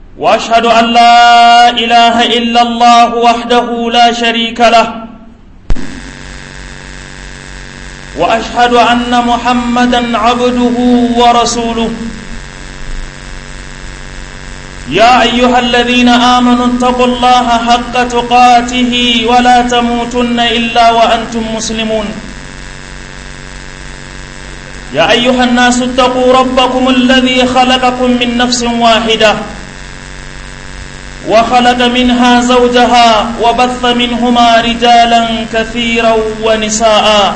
واشهد ان لا اله الا الله وحده لا شريك له واشهد ان محمدا عبده ورسوله يا ايها الذين امنوا اتقوا الله حق تقاته ولا تموتن الا وانتم مسلمون يا ايها الناس اتقوا ربكم الذي خلقكم من نفس واحده وخلق منها زوجها وبث منهما رجالا كثيرا ونساء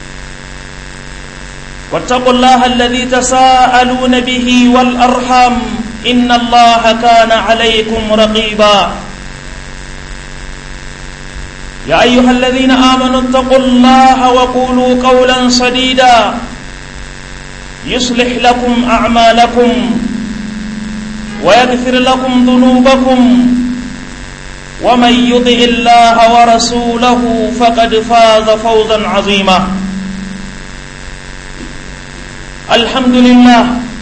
واتقوا الله الذي تساءلون به والارحام ان الله كان عليكم رقيبا يا ايها الذين امنوا اتقوا الله وقولوا قولا سديدا يصلح لكم اعمالكم ويغفر لكم ذنوبكم ومن يطع الله ورسوله فقد فاز فوزا عظيما الحمد لله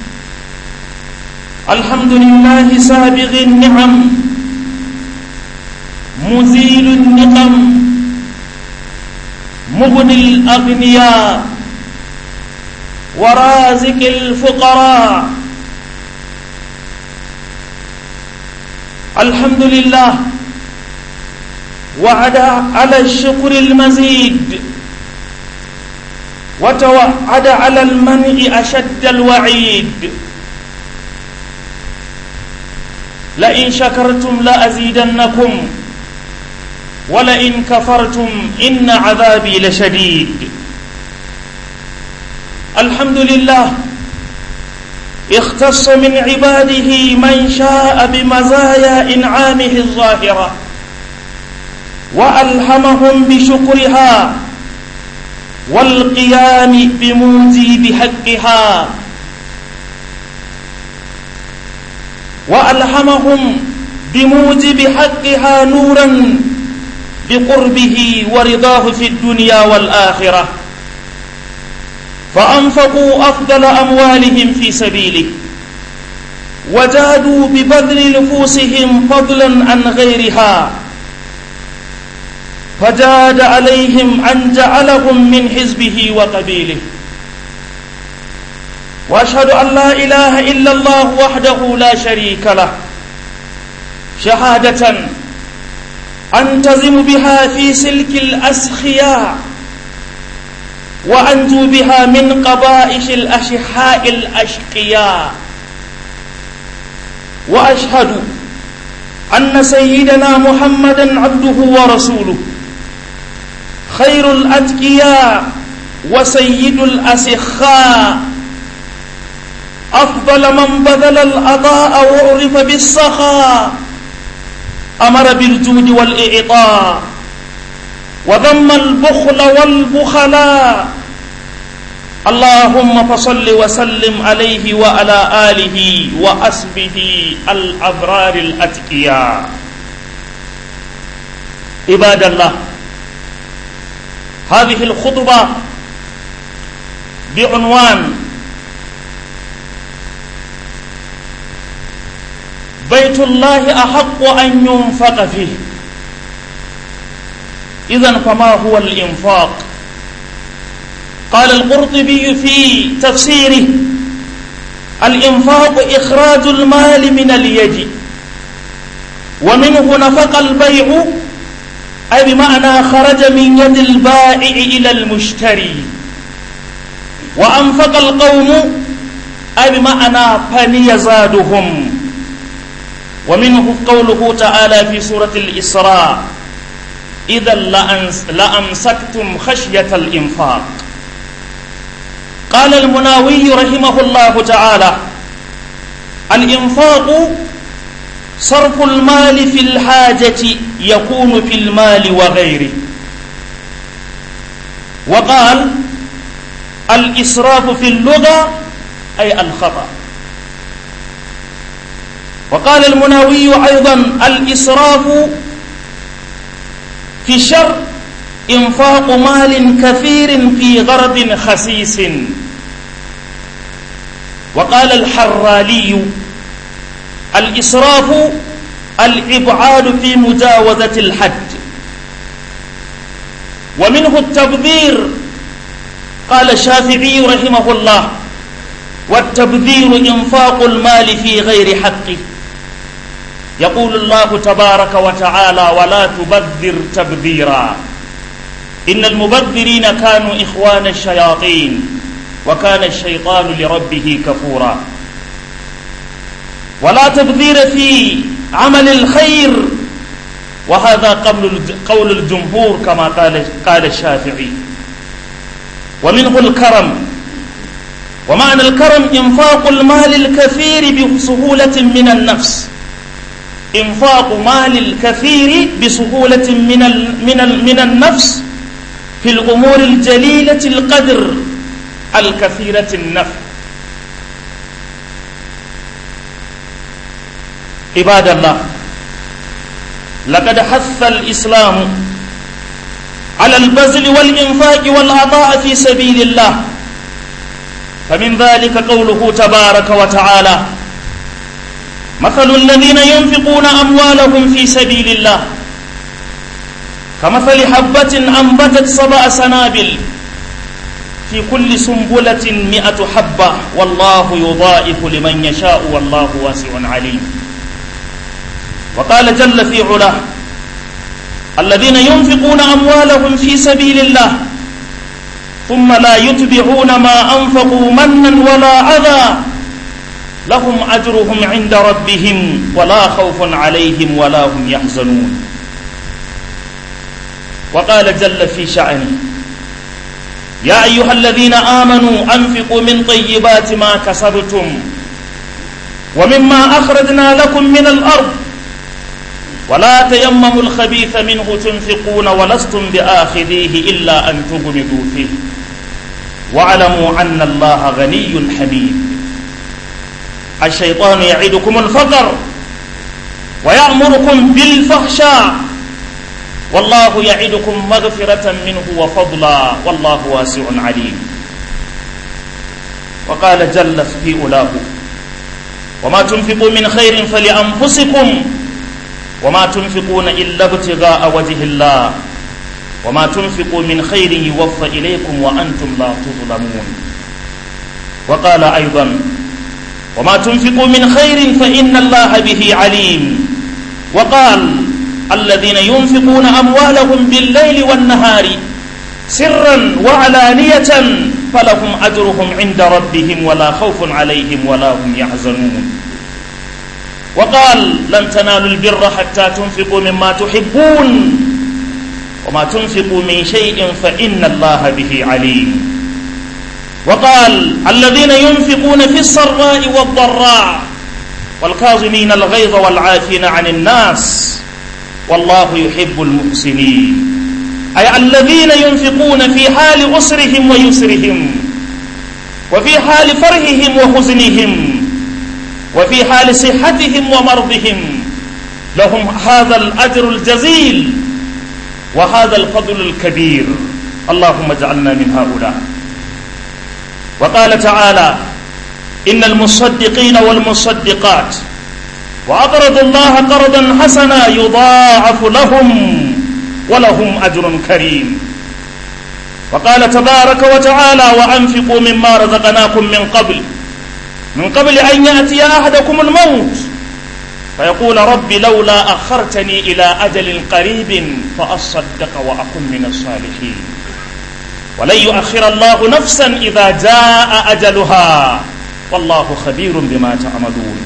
الحمد لله سابغ النعم مزيل النقم مغني الاغنياء ورازق الفقراء الحمد لله وعد على الشكر المزيد وتوعد على المنع أشد الوعيد لئن شكرتم لأزيدنكم ولئن كفرتم إن عذابي لشديد الحمد لله اختص من عباده من شاء بمزايا إنعامه الظاهرة وألهمهم بشكرها والقيام بموجب حقها وألهمهم بموجب حقها نورا بقربه ورضاه في الدنيا والآخرة فأنفقوا أفضل أموالهم في سبيله وجادوا ببذل نفوسهم فضلا عن غيرها فجاد عليهم أن جعلهم من حزبه وقبيله وأشهد أن لا إله إلا الله وحده لا شريك له شهادة أنتزم بها في سلك الأسخياء وأنجو بها من قبائش الأشحاء الأشقياء وأشهد أن سيدنا محمدا عبده ورسوله خير الأتقياء وسيد الأسخاء أفضل من بذل الأضاء وعرف بالسخاء أمر بالجود والإعطاء وذم البخل والبخلاء اللهم فصل وسلم عليه وعلى آله وأسبه الأبرار الأتقياء عباد الله هذه الخطبة بعنوان بيت الله أحق أن ينفق فيه إذا فما هو الإنفاق قال القرطبي في تفسيره الإنفاق إخراج المال من اليد ومنه نفق البيع أي بمعنى خرج من يد البائع إلى المشتري وأنفق القوم أي بمعنى فني زادهم ومنه قوله تعالى في سورة الإسراء إذا لأمسكتم خشية الإنفاق قال المناوي رحمه الله تعالى الإنفاق صرف المال في الحاجة يكون في المال وغيره وقال الإسراف في اللغة أي الخطأ وقال المناوي أيضا الإسراف في الشر إنفاق مال كثير في غرض خسيس وقال الحرالي الإسراف الإبعاد في مجاوزة الحد ومنه التبذير قال الشافعي رحمه الله والتبذير إنفاق المال في غير حقه يقول الله تبارك وتعالى ولا تبذر تبذيرا إن المبذرين كانوا إخوان الشياطين وكان الشيطان لربه كفورا ولا تبذير في عمل الخير وهذا قول قول الجمهور كما قال قال الشافعي ومنه الكرم ومعنى الكرم إنفاق المال الكثير بسهولة من النفس إنفاق مال الكثير بسهولة من من من النفس في الأمور الجليلة القدر الكثيرة النفع عباد الله لقد حث الإسلام على البذل والإنفاق والعطاء في سبيل الله فمن ذلك قوله تبارك وتعالى مثل الذين ينفقون أموالهم في سبيل الله كمثل حبة أنبتت سبع سنابل في كل سنبلة مئة حبة والله يضاعف لمن يشاء والله واسع عليم وقال جل في علاه الذين ينفقون أموالهم في سبيل الله ثم لا يتبعون ما أنفقوا منا ولا أذى لهم أجرهم عند ربهم ولا خوف عليهم ولا هم يحزنون وقال جل في شأنه يا أيها الذين آمنوا أنفقوا من طيبات ما كسبتم ومما أخرجنا لكم من الأرض ولا تيمموا الخبيث منه تنفقون ولستم بآخذيه إلا أن تغمضوا فيه واعلموا أن الله غني حميد الشيطان يعدكم الفقر ويأمركم بالفحشاء والله يعدكم مغفرة منه وفضلا والله واسع عليم وقال جل في أولاه وما تنفقوا من خير فلأنفسكم وما تنفقون إلا ابتغاء وجه الله وما تنفقوا من خير يوفى إليكم وأنتم لا تظلمون وقال أيضا وما تنفقوا من خير فإن الله به عليم وقال الذين ينفقون أموالهم بالليل والنهار سرا وعلانية فلهم أجرهم عند ربهم ولا خوف عليهم ولا هم يحزنون وقال لن تنالوا البر حتى تنفقوا مما تحبون وما تنفقوا من شيء فإن الله به عليم وقال الذين ينفقون في السراء والضراء والكاظمين الغيظ والعافين عن الناس والله يحب المحسنين أي الذين ينفقون في حال أسرهم ويسرهم وفي حال فرحهم وحزنهم وفي حال صحتهم ومرضهم لهم هذا الأجر الجزيل وهذا الفضل الكبير اللهم اجعلنا من هؤلاء وقال تعالى إن المصدقين والمصدقات وأقرضوا الله قرضا حسنا يضاعف لهم ولهم أجر كريم وقال تبارك وتعالى وأنفقوا مما رزقناكم من قبل من قبل أن يأتي أحدكم الموت فيقول رب لولا أخرتني إلى أجل قريب فأصدق وأكن من الصالحين ولن يؤخر الله نفسا إذا جاء أجلها والله خبير بما تعملون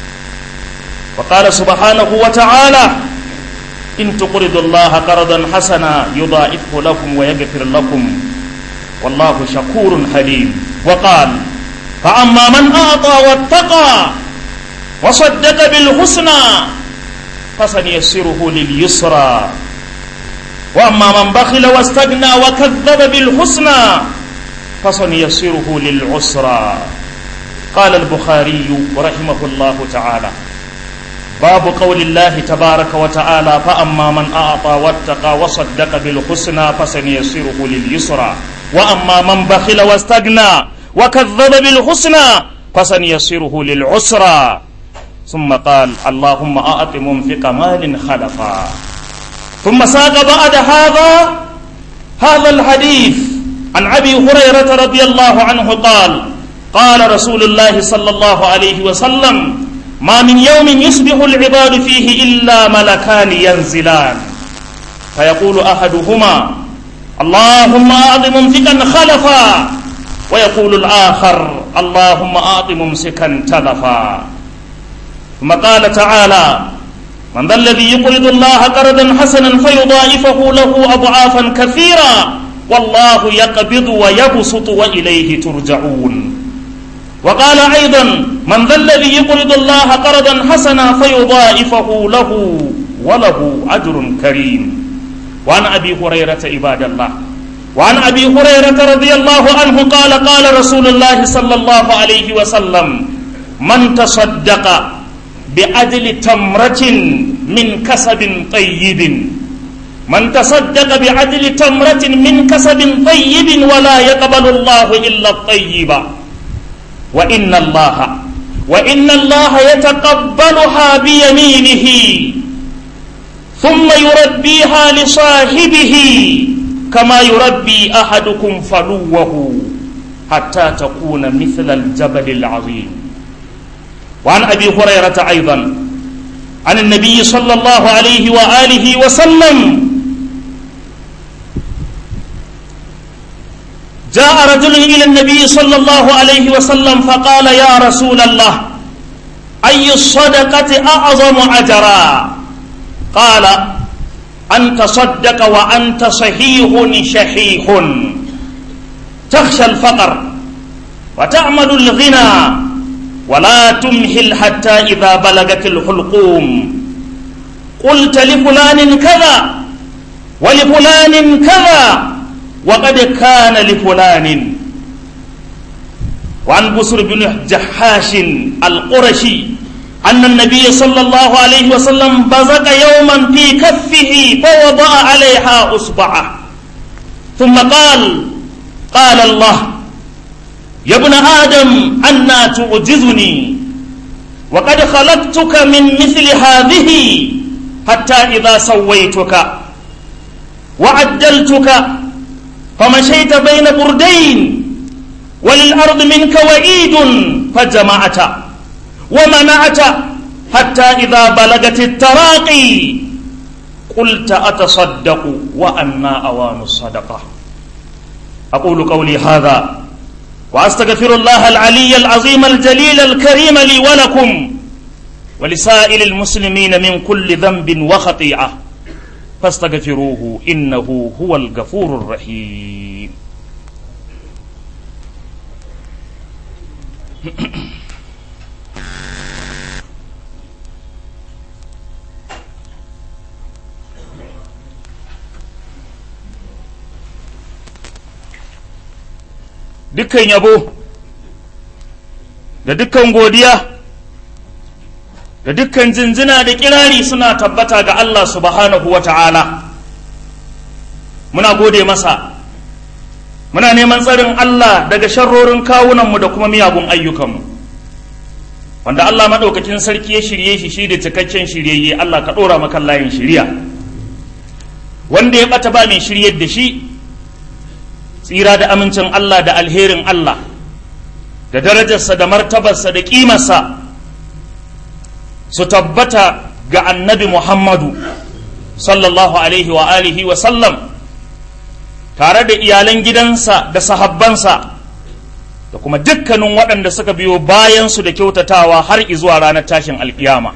وقال سبحانه وتعالى إن تقرضوا الله قرضا حسنا يضاعفه لكم ويغفر لكم والله شكور حليم وقال فأما من أعطى واتقى وصدق بالحسنى فسنيسره لليسرى وأما من بخل واستغنى وكذب بالحسنى فسنيسره للعسرى قال البخاري رحمه الله تعالى باب قول الله تبارك وتعالى فأما من أعطى واتقى وصدق بالحسنى فسنيسره لليسرى وأما من بخل واستغنى وكذب بالحسنى فسنيسره للعسرى ثم قال اللهم أعط منفق مال خلفا ثم ساق بعد هذا هذا الحديث عن أبي هريرة رضي الله عنه قال قال رسول الله صلى الله عليه وسلم ما من يوم يصبح العباد فيه إلا ملكان ينزلان فيقول أحدهما اللهم أعط ممسكا خلفا ويقول الآخر اللهم أعط ممسكا تلفا ثم قال تعالى من ذا الذي يقرض الله قرضا حسنا فيضاعفه له أضعافا كثيرا والله يقبض ويبسط وإليه ترجعون وقال أيضا من ذا الذي يقرض الله قرضا حسنا فيضاعفه له وله أجر كريم وعن أبي هريرة عباد الله وعن أبي هريرة رضي الله عنه قال قال رسول الله صلى الله عليه وسلم من تصدق بعدل تمرة من كسب طيب من تصدق بعدل تمرة من كسب طيب ولا يقبل الله إلا الطيب وإن الله وإن الله يتقبلها بيمينه ثم يربيها لصاحبه كما يربي أحدكم فلوه حتى تكون مثل الجبل العظيم وعن أبي هريرة أيضا عن النبي صلى الله عليه وآله وسلم جاء رجل إلى النبي صلى الله عليه وسلم فقال يا رسول الله أي الصدقة أعظم أجرا قال أن تصدق وأنت صحيح شحيح تخشى الفقر وتعمل الغنى ولا تمهل حتى إذا بلغت الحلقوم قلت لفلان كذا ولفلان كذا وقد كان لفلان وعن بسر بن جحاش القرشي أن النبي صلى الله عليه وسلم بزق يوما في كفه فوضع عليها أصبعه ثم قال قال الله يا ابن آدم أنا تعجزني وقد خلقتك من مثل هذه حتى إذا سويتك وعدلتك فمشيت بين بردين وللأرض منك وعيد فجمعت ومنعت حتى إذا بلغت التراقي قلت أتصدق وأنا أوان الصدقة أقول قولي هذا وأستغفر الله العلي العظيم الجليل الكريم لي ولكم ولسائر المسلمين من كل ذنب وخطيئة فاستغفروه إنه هو الغفور الرحيم dukkan yabo da dukkan godiya da dukkan jinjina da kirari suna tabbata ga Allah subhanahu wa ta'ala muna gode masa muna neman tsarin Allah daga sharrorin kawunanmu da kuma miyagun ayyukanmu wanda Allah maɗaukakin sarki ya shirye shi shi da cikakken shiryayye Allah ka ɗora makan layin shirya wanda ya ɓata ba mai shiryar da shi tsira da amincin Allah da alherin Allah da darajarsa da martabarsa da ƙimarsa su tabbata ga annabi Muhammadu sallallahu alaihi wa alihi wa sallam tare da iyalan gidansa da sahabbansa da kuma dukkanin waɗanda suka biyo bayansu da kyautatawa har izuwa ranar tashin alkiyama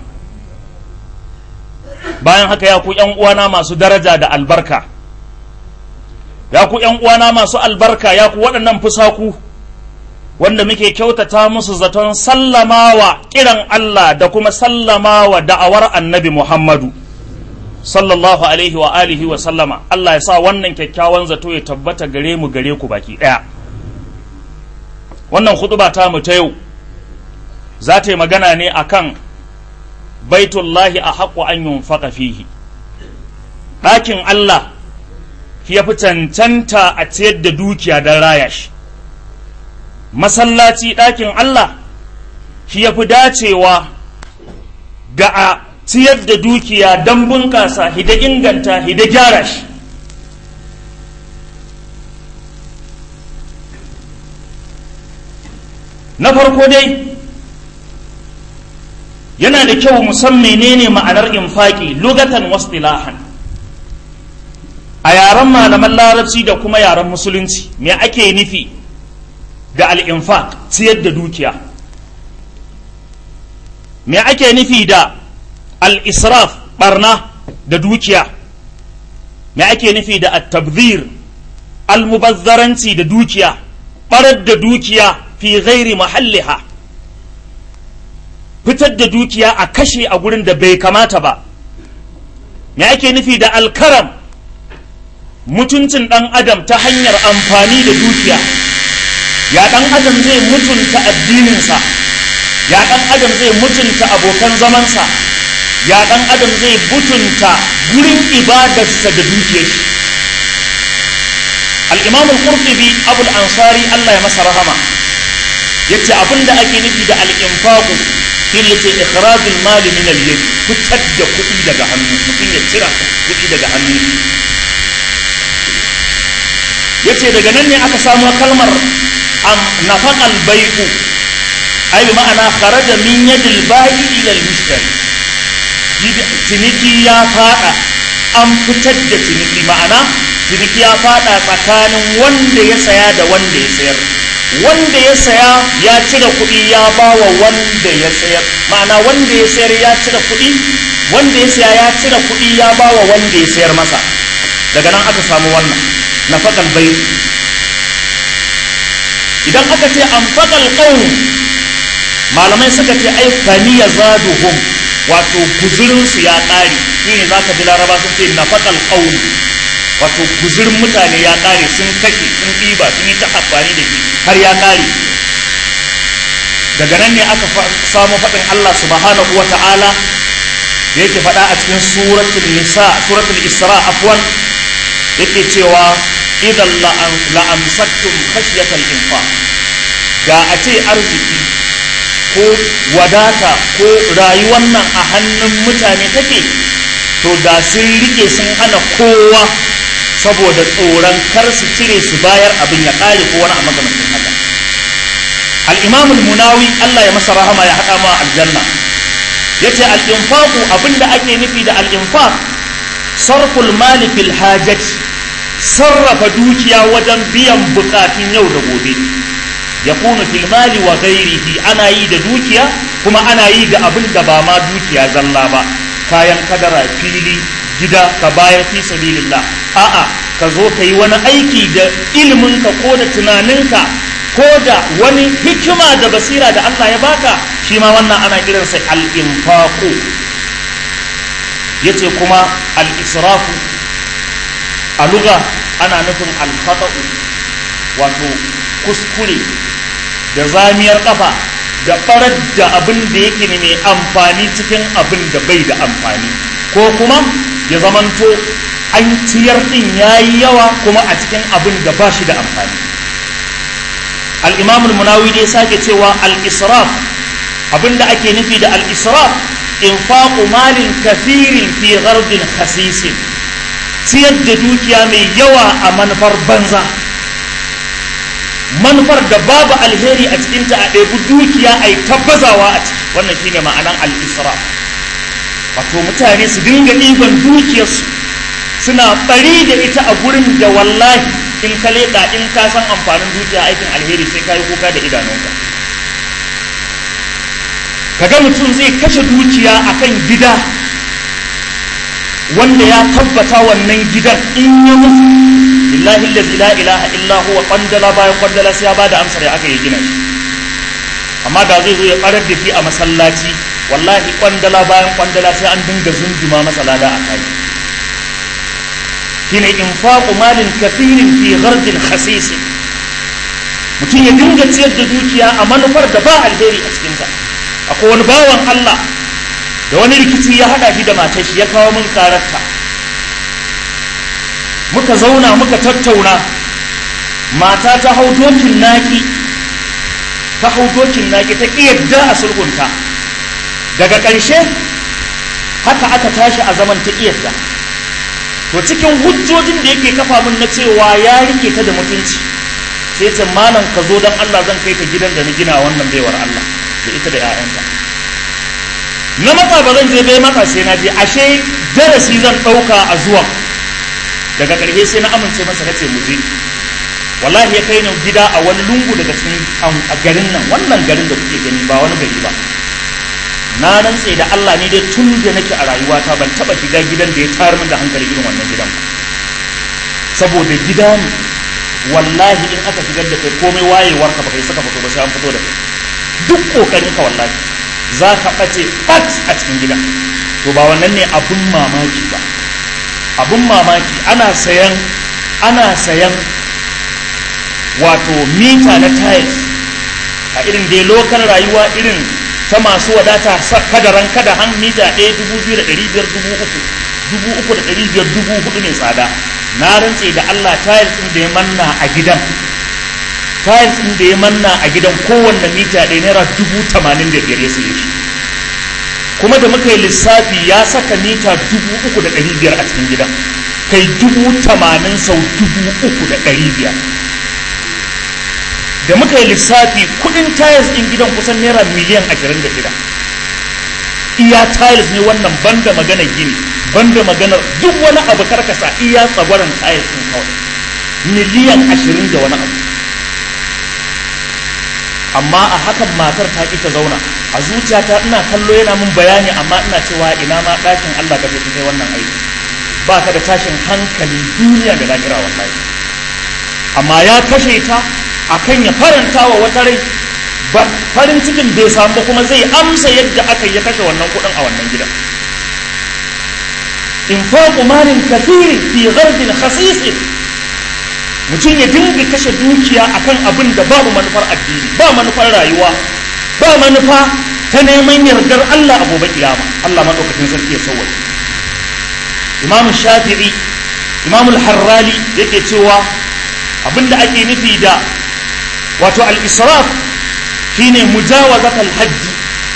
bayan haka ya ku uwana masu daraja da albarka ya ku uwana masu albarka ya ku waɗannan fusaku wanda muke kyautata musu zaton sallamawa kiran Allah da kuma sallamawa da'awar annabi Muhammadu sallallahu alaihi wa alihi wa sallama Allah ya sa wannan kyakkyawan zato ya tabbata gare mu gare ku baki ɗaya wannan hutuba ta mu ta yau za ta yi magana ne akan baitullahi a haƙo an yunfaqa fihi ɗakin Allah ya fi cancanta a ciyar da dukiya don raya shi masallaci ɗakin Allah shi ya fi dacewa ga a ciyar da dukiya don bunƙasa hida inganta hida gyara shi na farko dai yana da kyau musan menene ma'anar infaki lugatan wasdilahan a yaren malaman larabci da kuma yaren musulunci me ake nufi da al'infaq ciyar da dukiya me ake nufi da al'israf barna da dukiya me ake nufi da at-tabzir almubazzaranci da dukiya barar da dukiya fi ghairi mahalliha fitar da dukiya a kashe a gurin da bai kamata ba me ake nufi da alkaram mutuncin ɗan adam ta hanyar amfani da dukiya ya ɗan adam zai mutunta addininsa ya ɗan adam zai mutunta abokan zamansa ya ɗan adam zai mutunta gurin ibadarsa da dukiyar shi al-imam al-qurtubi abul ansari Allah ya masa rahama yace abinda ake nufi da al-infaqu shine yace ikhrajul mali min al-yad fitar da kuɗi daga hannu mutum ya cira kuɗi daga hannu yace daga nan ne aka samo kalmar am nafaqal bai'u ay bi ma'ana kharaja min yadil ba'i ila al-mushtari ciniki ya fada an fitar da ciniki ma'ana ciniki ya fada tsakanin wanda ya saya da wanda ya sayar wanda ya saya ya cire kuɗi ya ba wa wanda ya sayar ma'ana wanda ya sayar ya cire kuɗi wanda ya saya ya cire kuɗi ya ba wa wanda ya sayar masa daga nan aka samu wannan na faƙal bai idan aka ce an faƙal ƙaun malamai suka ce ai faniya zaduhum wato guzurinsu ya ƙare shi ne za ka ji laraba sun ce na faƙal ƙaun wato guzurin mutane ya ƙare sun kashe sun ɗiba sun yi ta amfani da shi har ya ƙare daga nan ne aka samu faɗin Allah subhanahu wa ta'ala da yake faɗa a cikin suratul nisa suratul isra afwan yake cewa idan la'amsaktum khashyatal infaq da a ce arziki ko wadata ko rayuwar nan a hannun mutane take to da sun rike sun hana kowa saboda tsoron kar su cire su bayar abin ya kare ko wani a magamancin haka al-imam munawi Allah ya masa rahama ya haɗa ma aljanna yace al-infaqu abinda ake nufi da al-infaq sarful mali fil hajati sarrafa dukiya wajen biyan bukatun yau da gobe yakunu fil mali wa ghairihi ana yi da dukiya kuma ana yi da abin da ba ma dukiya zalla ba kayan kadara fili gida ka bayar fi sabilillah a'a ka zo ka yi wani aiki da iliminka ko da tunaninka ko da wani hikima da basira da Allah ya baka shi ma wannan ana kiransa al-infaqu yace kuma al-israfu a lugha ana nufin al-khata'u wato kuskure da zamiyar kafa da barar da abin da yake ne mai amfani cikin abin da bai da amfani ko kuma ya zamanto an ciyar din yayi yawa kuma a cikin abin da ba shi da amfani al-imam al-munawi dai sake cewa al-israf abin da ake nufi da al-israf infaqu malin kathirin fi ghardin khasisin ciyar da dukiya mai yawa a manufar banza manufar da babu alheri a cikinta a ɗebi dukiya a yi tabbazawa a ciki wannan shine ma'anan al-isra wato mutane su dinga ɗiban dukiyarsu suna ɓari da ita a gurin da wallahi in ka leƙa in ka san amfanin dukiya aikin alheri sai ka yi kuka da idanunka kaga mutum zai kashe dukiya akan gida wanda ya tabbata wannan gidan in ya mutu billahi allazi la ilaha illa huwa kwandala bayan kwandala sai ya bada amsar ya aka yi gina shi amma da zai zo ya karar da shi a masallaci wallahi kwandala bayan kwandala sai an dinga zunduma masa lada a kai shine infaqu malin kathirin fi ghardin khasis mutum ya dinga ciyar da dukiya a manufar da ba alheri a cikinta akwai wani bawan Allah da wani rikici ya hada shi da matar shi ya kawo min kararta muka zauna muka tattauna mata ta hau dokin naki ta hau dokin naki ta ƙi yadda a sulhunta daga ƙarshe haka aka tashi a zaman ta iyarta to cikin hujjojin da yake kafa min na cewa ya rike ta da mutunci sai ce malam ka zo don Allah zan kai ka gidan da na gina wannan baiwar Allah da ita da 'ya'yanta na matsa ba zan je bai matsa sai na je ashe darasi zan ɗauka a zuwa daga ƙarshe sai na amince masa na ce mu je wallahi ya kai ni gida a wani lungu daga cikin a garin nan wannan garin da kuke gani ba wani gari ba na rantse da Allah ne dai tun da nake a rayuwata ban taba shiga gidan da ya tayar min da hankali irin wannan gidan saboda gida ne wallahi in aka shigar da kai komai wayewar ka baka saka fito ba sai an fito da kai duk kokarin ka wallahi za ka ɓace bat a cikin gidan to ba wannan ne abun mamaki ba abun mamaki ana sayan ana sayan wato mita na tiles a irin dai lokal rayuwa irin ta masu wadata kadaran kada han mita ɗaya dubu biyu da ɗari biyar dubu uku dubu uku da ɗari biyar dubu hudu mai tsada na rantse da Allah tiles ɗin da ya manna a gidan tiles ɗin da ya manna a gidan kowanne mita ɗaya naira dubu tamanin da biyar ya saye shi kuma da muka yi lissafi ya saka mita dubu uku da ɗari biyar a cikin gidan kai dubu tamanin sau dubu uku da ɗari biyar da muka yi lissafi kudin tiles din gidan kusan naira miliyan 26 iya tiles ne wannan banda magana gini banda maganar duk wani abu karkasa iya tsagwaron tiles din kawai miliyan 20 da wani abu amma a hakan matar ta ki ta zauna a zuciyata ina kallo yana mun bayani amma ina cewa ina ma ɗakin Allah ka kai wannan aiki ba ka da tashin hankalin duniya da lahira wallahi amma ya kashe ta akan ya faranta wa wata rai ba farin cikin bai samu kuma zai amsa yadda aka ya kashe wannan kudin a wannan gidan infaqu malin kathirin fi ghardin khasisin mutum ya dinga kashe dukiya akan abin da babu manufar addini ba manufar rayuwa ba manufa ta neman yardar Allah a gobe kiyama Allah madaukakin sarki ya sauwaye Imam Shafi'i Imam Al-Harrali yake cewa abinda ake nufi da wato al-israf shine mujawazat al-hajji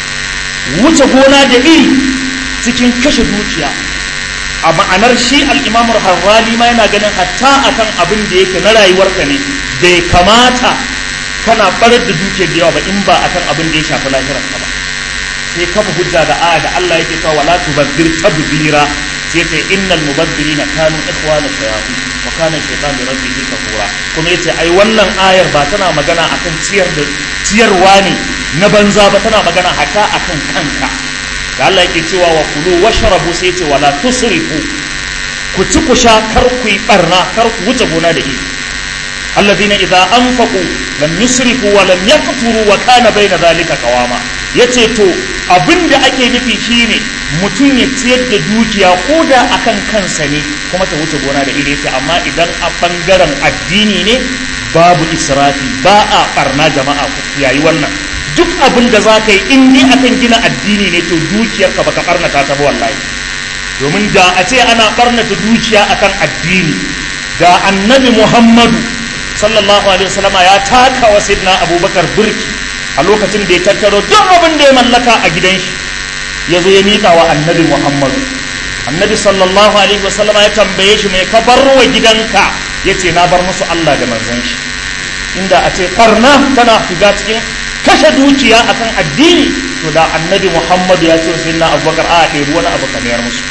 wuce gona da iri cikin kashe dukiya a ma'anar shi al-imam harrali ma yana ganin hatta akan abin da yake na rayuwarka ne bai kamata kana barar da dukiyar da yawa ba in ba akan abin da ya shafi lahirarka ba sai kafa hujja da aya da Allah yake cewa wala tubazzir tabzira sai ce innal mubazzirina kanu ikhwana shayatin wa kana shaytan li rabbihi kafura kuma yace ai wannan ayar ba tana magana akan ciyar da ciyarwa ne na banza ba tana magana hatta akan kanka da Allah yake cewa wa kulu washrabu sai yace wala tusrifu ku ci ku sha kar ku yi barna kar ku wuce gona da iri alladhina idza anfaqu lam yusrifu wa lam yaqturu wa kana bayna dhalika qawama yace to abinda ake nufi shine mutum ya ciyar da dukiya ko da akan kansa ne kuma ta wuce gona da iri amma idan a bangaren addini ne babu israfi ba a barna jama'a ku yayi wannan duk abin da za ka yi in dai akan gina addini ne to dukiyarka baka barnata ta ba wallahi domin da a ce ana barnata dukiya akan addini da annabi muhammadu sallallahu alaihi wasallam ya taka wa sayyidina abubakar burki a lokacin da ya tattaro duk abin da ya mallaka a gidan shi ya zo ya miƙa wa annabi muhammadu annabi sallallahu alaihi wasallam ya tambaye shi mai ka bar wa gidanka ya ce na bar musu allah da manzon shi inda a ce ƙarna tana shiga cikin kashe dukiya akan addini to da annabi muhammadu ya ce sai na abubakar a ɗebi wani abu kamar musu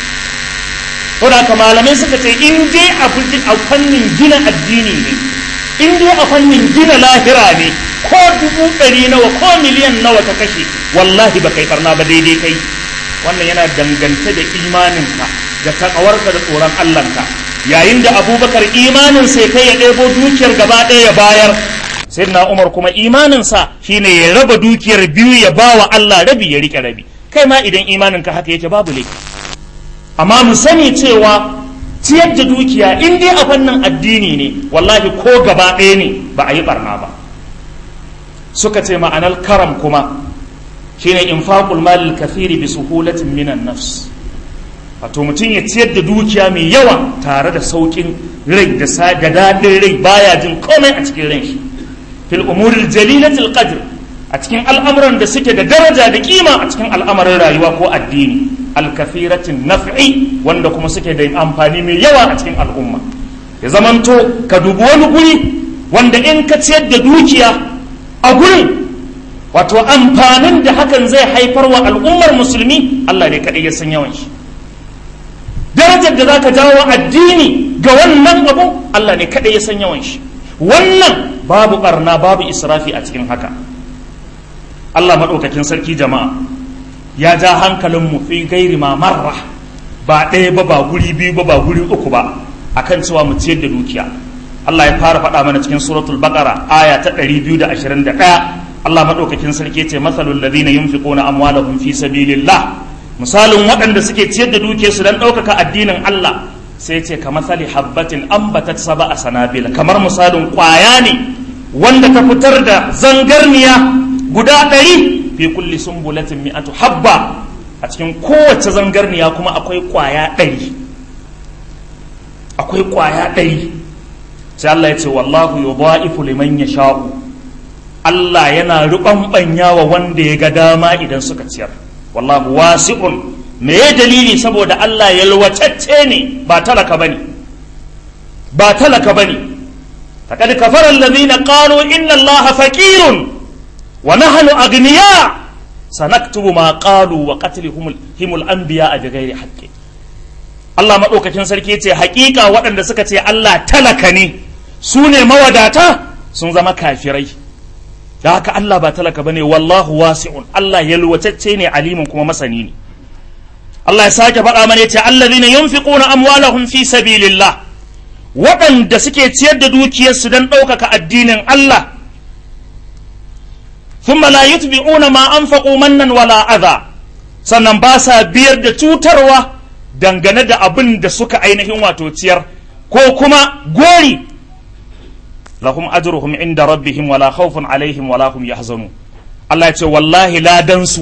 to da haka malamai suka ce in dai a fannin gina addini ne in dai a fannin gina lahira ne ko dubu ɗari nawa ko miliyan nawa ka kashe wallahi ba kai karna ba daidai kai wannan yana dangance da imaninka da takawarka da tsoron allahnka yayin da abubakar imanin sai kai ya ɗebo dukiyar gaba ɗaya ya bayar sayyidina umar kuma imaninsa shine ya raba dukiyar biyu ya ba wa allah rabi ya rike rabi kai ma idan imaninka haka yake babu laifi amma mu sani cewa ciyar da dukiya in dai a fannin addini ne wallahi ko gaba ɗaya ne ba a yi barna ba suka ce ma'anar karam kuma shine infaqul malil kafiri bi suhulatin minan nafs wato mutum ya ciyar da dukiya mai yawa tare da saukin rai da da daɗin rai baya jin komai a cikin ran shi fil umuril jalilatil qadr a cikin al'amuran da suke da daraja da kima a cikin al'amarin rayuwa ko addini alkathiratin naf'i wanda kuma suke da amfani mai yawa a cikin al'umma ya zamanto ka dubi wani guri wanda in ka ciyar da dukiya a gurin wato amfanin da hakan zai haifar wa al'ummar musulmi Allah ne kaɗai ya san yawan shi darajar da za ka jawo addini ga wannan abu Allah ne kaɗai ya san yawan shi wannan babu ɓarna babu israfi a cikin haka Allah maɗaukakin sarki jama'a ya ja hankalin mu fi gairi ma marra ba ɗaya ba ba guri biyu ba ba guri uku ba akan cewa mu ciyar da dukiya Allah ya fara faɗa mana cikin suratul baqara aya ta 221 Allah maɗaukakin sarki ce masalul ladina yunfiquna amwalahum fi sabilillah misalin waɗanda suke ciyar da dukiyarsu don ɗaukaka addinin Allah sai ce ka masali habbatin ambatat saba a sanabil kamar misalin ƙwaya ne wanda ta fitar da zangarniya guda ɗari fi kulli sumbulatin mi'atu habba a cikin kowace zangarniya kuma akwai ƙwaya ɗari akwai ƙwaya ɗari sai Allah ya ce wallahu yudha'ifu liman yasha'u Allah yana ruɓanɓanya wa wanda ya ga dama idan suka ciyar wallahu wasi'un me ya dalili saboda Allah yalwatacce ne ba talaka bane ba talaka bane faqad kafara alladhina qalu inna allaha faqirun wa nahnu aghniya sanaktubu ma qalu wa qatlihum himul anbiya bighairi haqqi Allah madaukakin sarki yace hakika waɗanda suka ce Allah talaka ne su ne mawadata sun zama kafirai da haka Allah ba talaka bane wallahu wasi'un Allah yalwatacce ne alimin kuma masani ne Allah ya sake faɗa mana yace allazina yunfiquna amwalahum fi sabilillah waɗanda suke ciyar da dukiyarsu don ɗaukaka addinin Allah thumma la yutbi'una ma anfaqu mannan wala adha sannan ba sa biyar da cutarwa dangane da abin da suka ainihin wato ciyar ko kuma gori lahum ajruhum inda rabbihim wala khawfun alaihim wala hum yahzanun Allah ya ce wallahi ladan su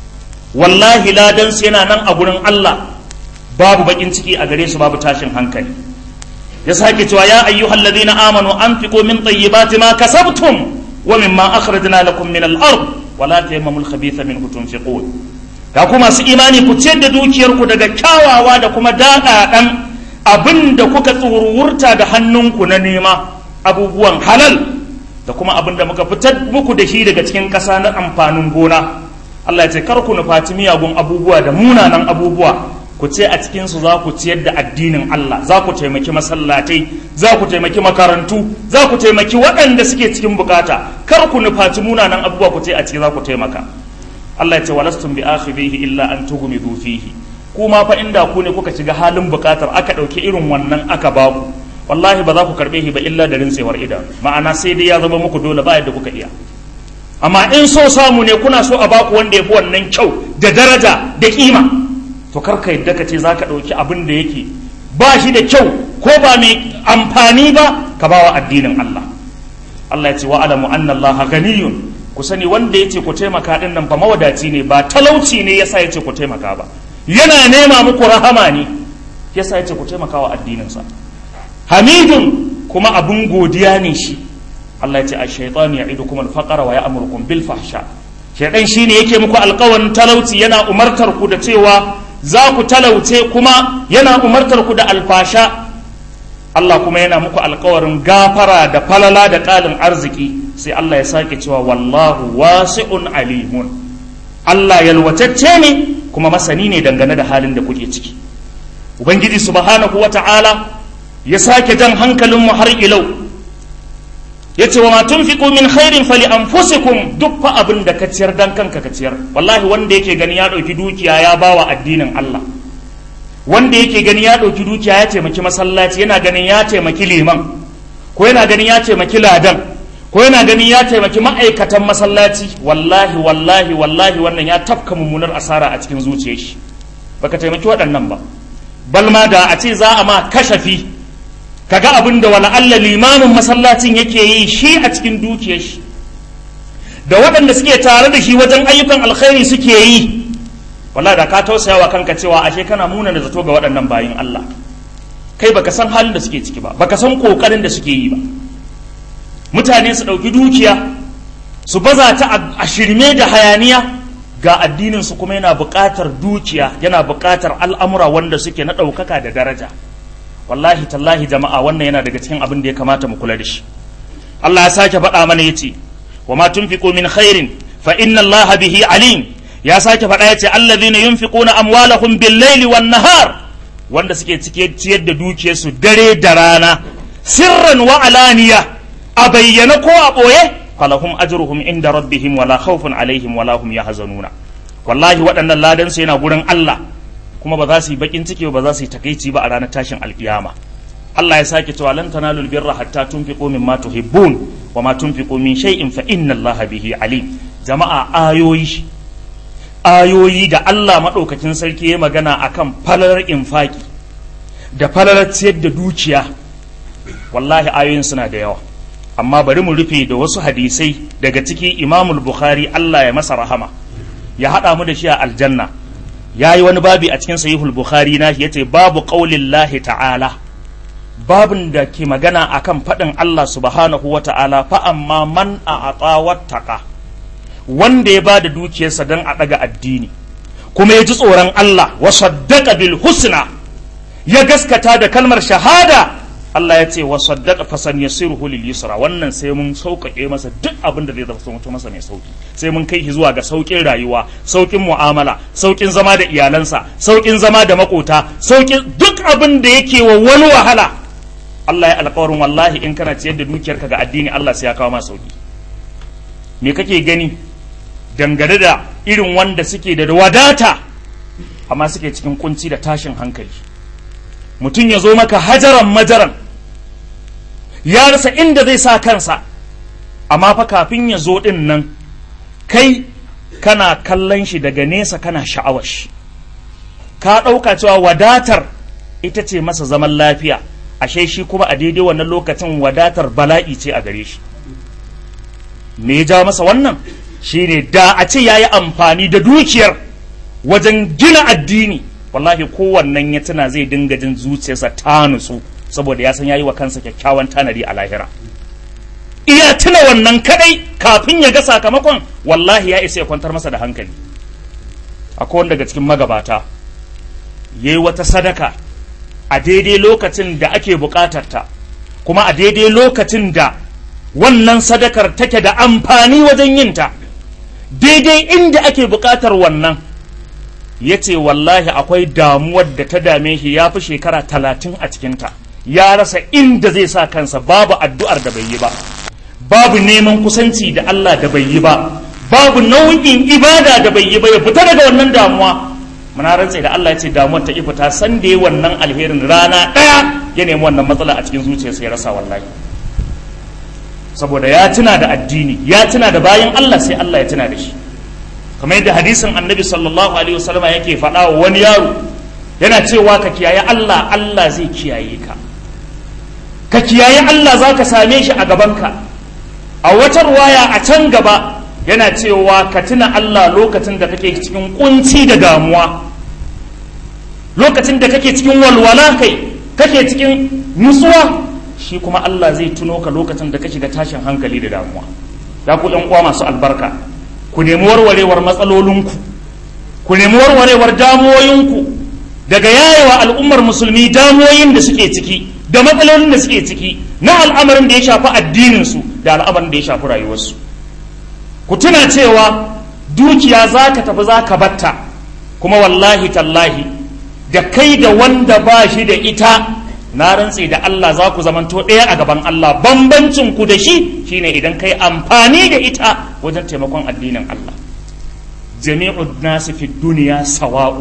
wallahi ladan su yana nan a gurin Allah babu bakin ciki a gare su babu tashin hankali ya sake cewa ya ayyuhal ladina amanu anfiqu min tayyibati ma kasabtum wa mimma akhrajna lakum min al-ard wala tayammamul khabitha minhu tunfiqun ga ku masu imani ku ciyar da dukiyarku daga kyawawa da kuma daɗaɗan abin da kuka tsururta da hannunku na nema abubuwan halal da kuma abin da muka fitar muku da shi daga cikin ƙasa na amfanin gona Allah ya ce kar ku nufaci miyagun abubuwa da munanan abubuwa ku ce a cikin su za ku ciyar da addinin Allah za ku taimaki masallatai za ku taimaki makarantu za ku taimaki waɗanda suke cikin bukata kar ku nufaci munanan abubuwa ku ce a ciki za ku taimaka Allah ya ce walastum bi akhirihi illa an tughmidu fihi kuma fa inda ku ne kuka shiga halin bukatar aka ɗauki irin wannan aka ba ku wallahi ba za ku karɓe shi ba illa da rintsewar idanu ma'ana sai dai ya zama muku dole ba yadda kuka iya amma in so samu ne kuna so a baku wanda ya fi wannan kyau da daraja da kima to kar ka yadda ka ce za ka ɗauki abin da yake ba shi da kyau ko ba mai amfani ba ka bawa addinin Allah Allah ya ce wa alamu anna Allah ganiyun ku sani wanda ya ce ku taimaka din nan fa mawadaci ne ba talauci ne yasa ya ce ku taimaka ba yana nema muku rahama ne yasa ya ce ku taimaka wa addininsa hamidun kuma abin godiya ne shi Allah ya ce a shaitan ya idu kuma alfaqara wa ya'murukum bil fahsha shaitan shine yake muku alƙawarin talauci yana umartar ku da cewa za ku talauce kuma yana umartar ku da alfasha Allah kuma yana muku alƙawarin gafara da falala da ƙalin arziki sai Allah ya sake cewa wallahu wasi'un alimun Allah yalwatacce ne kuma masani ne dangane da halin da kuke ciki ubangiji subhanahu wata'ala ya sake jan hankalinmu har ilau ya ce wa ma tunfiqu min khairin fali anfusikum duk fa abin da ka ciyar dan kanka ka ciyar wallahi wanda yake gani ya ɗauki dukiya ya bawa addinin Allah wanda yake gani ya ɗauki dukiya ya taimaki masallaci yana ganin ya taimaki liman ko yana ganin ya taimaki ladan ko yana ganin ya taimaki ma'aikatan masallaci wallahi wallahi wallahi wannan ya tafka mummunar asara a cikin zuciyar shi baka taimaki waɗannan ba balma da a ce za a ma kashafi kaga abin da wala Allah limamin masallacin yake yi shi a cikin dukiyar shi da waɗanda suke tare da shi wajen ayyukan alkhairi suke yi wallahi da ka tausaya wa kanka cewa ashe kana muna da zato ga waɗannan bayin Allah kai baka san halin da suke ciki ba baka san kokarin da suke yi ba mutane su ɗauki dukiya su baza ta a shirme da hayaniya ga addininsu kuma yana buƙatar dukiya yana buƙatar al'amura wanda suke na ɗaukaka da daraja wallahi tallahi jama'a wannan yana daga cikin abin da ya kamata mu kula da shi Allah ya sake faɗa mana yace wa ma tunfiqu min khairin fa inna Allah bihi alim ya sake faɗa yace allazina yunfiquna amwalahum bil laili wan nahar wanda suke cike ciyar da dukiyarsu dare da rana sirran wa alaniya a bayyana ko a ɓoye falahum ajruhum inda rabbihim wala khawfun alaihim wala hum yahzanuna wallahi waɗannan ladan su yana gurin Allah kuma ba za su yi bakin ciki ba za su yi takeici ba a ranar tashin alkiyama Allah ya sake cewa lan tanalul birra hatta tunfiqu mimma tuhibbun wa ma tunfiqu min shay'in fa inna Allah bihi alim jama'a ayoyi ayoyi da Allah madaukakin sarki ya magana akan falalar infaki da falalar ciyar da dukiya wallahi ayoyin suna da yawa amma bari mu rufe da wasu hadisai daga ciki imamul bukhari Allah ya masa rahama ya haɗa mu da shi a aljanna ya yi wani babi a cikin sahihul bukhari na ya ce babu ƙaulin ta'ala babin da ke magana akan faɗin Allah subhanahu wa ta'ala fa amma man a wattaka wanda ya ba da dukiyarsa don a ɗaga addini kuma ya ji tsoron Allah wa saddaqa bil husna ya gaskata da kalmar shahada Allah ya ce wa saddaqa fasan yasiruhu lil yusra wannan sai mun sauƙaƙe masa duk abin da zai zama masa mai sauki sai mun kai shi zuwa ga sauƙin rayuwa sauƙin mu'amala sauƙin zama da iyalansa sauƙin zama da makota sauƙin duk abin da yake wa wani wahala Allah ya alƙawarin wallahi in kana ciyar da dukiyarka ga addini Allah sai ya kawo ma sauki me kake gani dangane da irin wanda suke da wadata amma suke cikin kunci da tashin hankali mutum ya zo maka hajaran majaran ya rasa inda zai sa kansa amma fa kafin ya zo ɗin nan kai kana kallon shi daga nesa kana sha'awar shi ka ɗauka cewa wadatar ita ce masa zaman lafiya ashe shi kuma a daidai wannan lokacin wadatar bala'i ce a gare shi me ya jawo masa wannan shine da a ce ya yi amfani da dukiyar wajen gina addini wallahi kowannen ya tuna zai dinga jin zuciyarsa ta nutsu saboda ya san yayi wa kansa kyakkyawan tanadi a lahira iya tuna wannan kadai kafin ya ga sakamakon wallahi ya isa ya kwantar masa da hankali akwai wanda daga cikin magabata yayi wata sadaka a daidai lokacin da ake bukatarta kuma a daidai lokacin da wannan sadakar take da amfani wajen yinta daidai inda ake bukatar wannan ya ce wallahi akwai damuwar da ta dame shi ya fi shekara talatin a cikinta ya rasa inda zai sa kansa babu addu'ar da bai yi ba babu neman kusanci da Allah da bai yi ba babu nau'in ibada da bai yi ba ya fita daga wannan damuwa muna rantse da Allah ya ce damuwar ta ifita san da wannan alherin rana ɗaya ya nemi wannan matsala a cikin zuciyarsa ya rasa wallahi saboda ya tuna da addini ya tuna da bayan Allah sai Allah ya tuna da shi kamar yadda hadisin annabi sallallahu alaihi wasallama yake faɗa wa wani yaro yana cewa ka kiyaye Allah Allah zai kiyaye ka ka kiyaye Allah za ka same shi a gabanka a wata ruwaya a can gaba yana cewa ka tuna Allah lokacin da kake cikin kunci da damuwa lokacin da kake cikin walwala kai kake cikin nutsuwa shi kuma Allah zai tuno ka lokacin da ka shiga tashin hankali da damuwa ya ku ɗan uwa masu albarka ku nemi warwarewar matsalolinku ku nemi warwarewar damuwoyinku daga yayewa al'ummar musulmi damuwoyin da suke ciki da matsalolin da suke ciki na al'amarin da ya shafi addininsu da al'amarin da ya shafi rayuwarsu ku tuna cewa dukiya za ka tafi za ka batta kuma wallahi tallahi da kai da wanda ba shi da ita na rantse da Allah za ku zamanto ɗaya a gaban Allah bambancin ku da shi shine idan kai amfani da ita wajen taimakon addinin Allah jami'ud nasi fi duniya sawa'u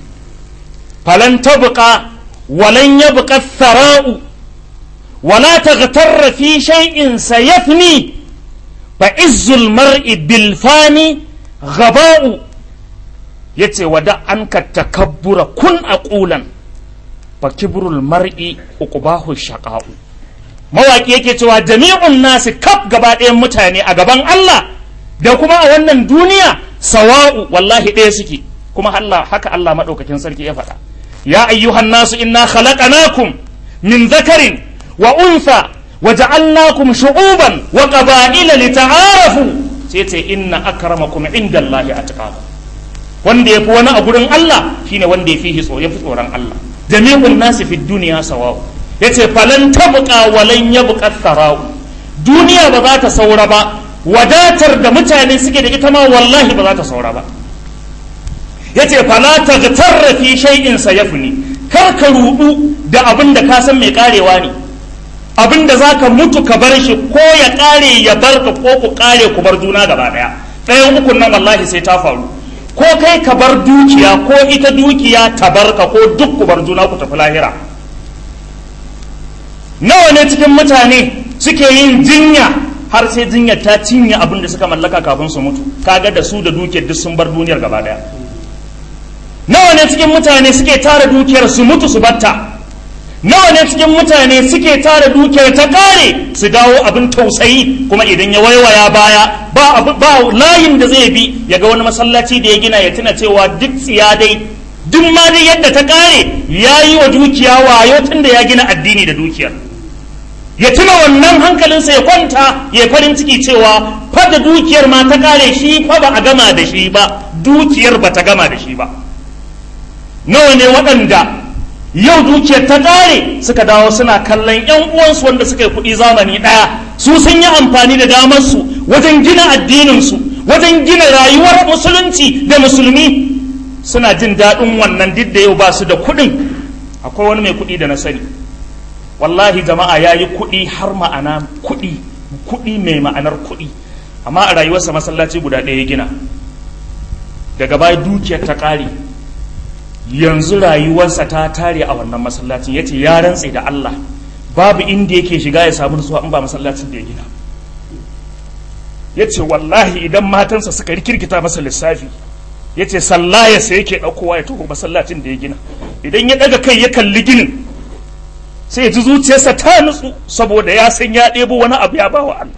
falan tabqa walan yabqa thara'u wala taghtarra fi shay'in sayafni fa izzul mar'i bil fani ghaba'u yace wada an ka takabbura kun aqulan fa kibrul mar'i uqbahu shaqa'u mawaki yake cewa jami'un nasi kaf gaba ɗayan mutane a gaban Allah da kuma a wannan duniya sawa'u wallahi ɗaya suke kuma Allah haka Allah madaukakin sarki ya faɗa ya ayyuhan nasu inna khalaqnakum min dhakarin wa untha wa ja'alnakum shu'uban wa qaba'ila lita'arafu sai ce inna akramakum indallahi atqakum wanda ya fi wani a gurin Allah shine wanda ya fi ya fi tsoron Allah jami'un nasi fi duniya sawa'u yace falan tabqa walan yabqa tharau duniya ba za ta saura ba wadatar da mutane suke da ita ma wallahi ba za ta saura ba yace fala taghtarra fi shay'in sayafni kar ka rudu da abin da ka san mai karewa ne abin da zaka mutu ka bar shi ko ya kare ya barka ko ku kare ku bar juna gaba daya ɗayan ukun nan wallahi sai ta faru ko kai ka bar dukiya ko ita dukiya ta barka ko duk ku bar juna ku tafi lahira nawa ne cikin mutane suke yin jinya har sai jinyar ta cinye abin da suka mallaka kafin su mutu kaga da su da dukiyar duk sun bar duniyar gaba daya nawa ne cikin mutane suke tara dukiyar su mutu su batta nawa ne cikin mutane suke tara dukiyar ta kare su dawo abin tausayi kuma idan ya waiwaya baya ba ba layin da zai bi ya ga wani masallaci da ya gina ya tuna cewa duk tsiya dai duk ma dai yadda ta kare ya yi wa dukiya wayo tun da ya gina addini da dukiyar ya tuna wannan hankalinsa ya kwanta ya farin ciki cewa fa da dukiyar ma ta kare shi fa ba a gama da shi ba dukiyar ba ta gama da shi ba nawa ne waɗanda yau dukiyar ta ƙare suka dawo suna kallon 'yan uwansu wanda suka yi kuɗi zamani ɗaya su sun yi amfani da damarsu wajen gina addininsu wajen gina rayuwar musulunci da musulmi suna jin daɗin wannan duk da yau ba su da kuɗin akwai wani mai kuɗi da na sani wallahi jama'a ya yi kuɗi har ma'ana kuɗi kuɗi mai ma'anar kuɗi amma a rayuwarsa masallaci guda ɗaya ya gina daga baya dukiyar ta ƙare yanzu rayuwarsa ta tare a wannan masallacin ya ce ya rantse da Allah babu inda yake shiga ya samu nutsuwa in ba masallacin da ya gina ya ce wallahi idan matansa suka rikirkita masa lissafi ya ce sallaya sai yake ɗaukowa ya tuhu masallacin da ya gina idan ya ɗaga kai ya kalli ginin sai ya ji zuciyarsa ta nutsu saboda ya san ya ɗebo wani abu ya bawa Allah